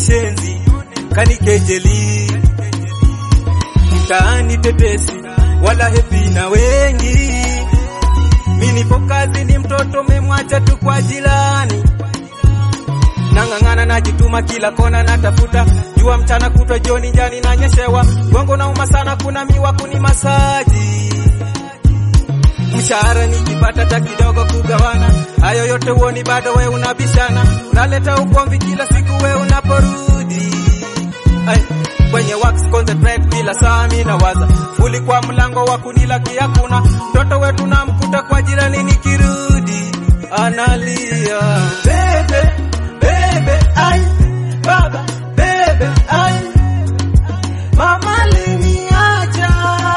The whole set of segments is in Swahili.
shenzi kanikejeli mtaani tetesi wala hepi na wengi mi nipo kazi ni mtoto memwacha tu kwa jirani nang'ang'ana najituma kila kona natafuta jua mchana kutwa jioni njani nanyeshewa gongo nauma sana kuna miwa kuni masaji mshahara nikipata ta kidogo kugawana hayo yote uoni bado we unabishana unaleta ugomvi kila siku we unaporudi Ay, kwenye wax concentrate kila saa mi nawaza fuli kwa mlango wa kunilaki hakuna mtoto wetu namkuta kwa jirani nikirudi analia bebe bebe ay baba bebe ay mama liniacha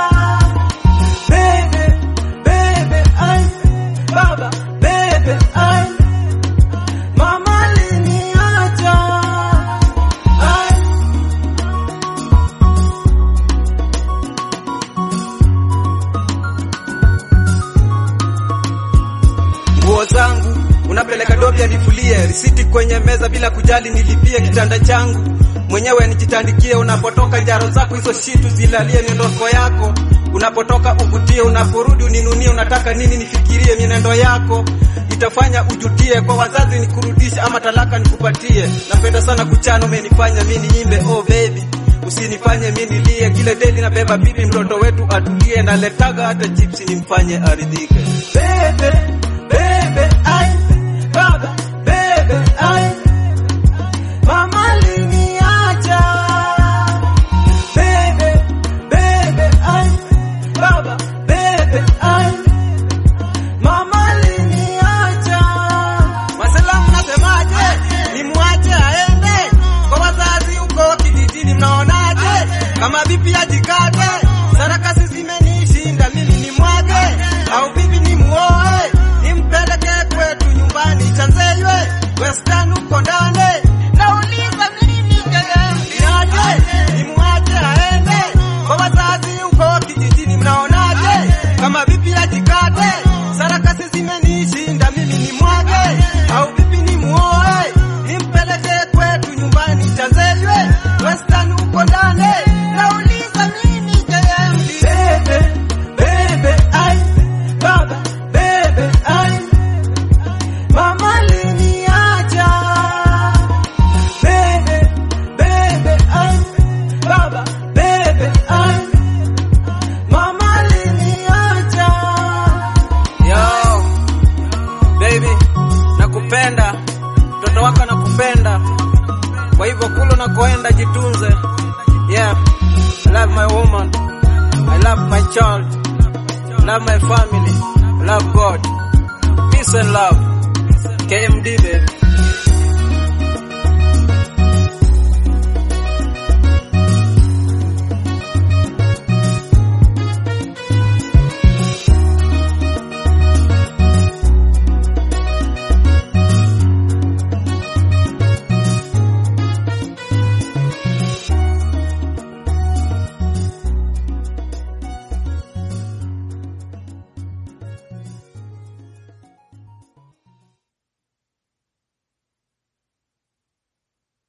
bebe bebe ay baba bebe ay mama liniacha ay nguo zangu unapeleka dobi anifulie, risiti kwenye meza bila kujali, nilipie kitanda changu mwenyewe nijitandikie. Unapotoka jaro zako hizo shitu zilalie miondoko yako, unapotoka uvutie, unaporudi uninunie. Unataka nini nifikirie? Mienendo yako itafanya ujutie, kwa wazazi nikurudishe ama talaka nikupatie. Napenda sana kuchana, umenifanya mimi niimbe, oh baby usinifanye mimi nilie, kile deli na beba bibi, mtoto wetu atulie, naletaga hata chipsi nimfanye aridhike. Bebe, bebe, ai, baba, bebe, ai, mama liniacha. Bebe, bebe, ai, baba, bebe, ai, mama liniacha. Masalamu nasemaje? Nimwache aende kwa wazazi huko kijijini, mnaonaje? Kama vipi ajikate, sarakasi zimenishinda mimi nimwage, au vipi nimuoe, nimpeleke kwetu nyumbani Chanzeywe, Western huko ndani. Nauliza mimi niaje? Nimwache aende kwa wazazi huko kijijini, mnaonaje? Kama vipi ajikate, sarakasi zimenishinda mimi nimwage, au vipi nimuoe, nimpeleke kwetu nyumbani Chanzeywe, Western huko ndani. Nauliza mimi JMD. Bebe, bebe, ai, baba, bebe, ai, mama liniacha. Bebe, bebe, ai, baba, bebe, ai, mama liniacha. Yo, baby, nakupenda, mtoto wako nakupenda, kwa hivyo kule unakoenda jitunze. Yeah, I love my woman, I love my child, I love my family, I love God. Peace and love. KMD baby.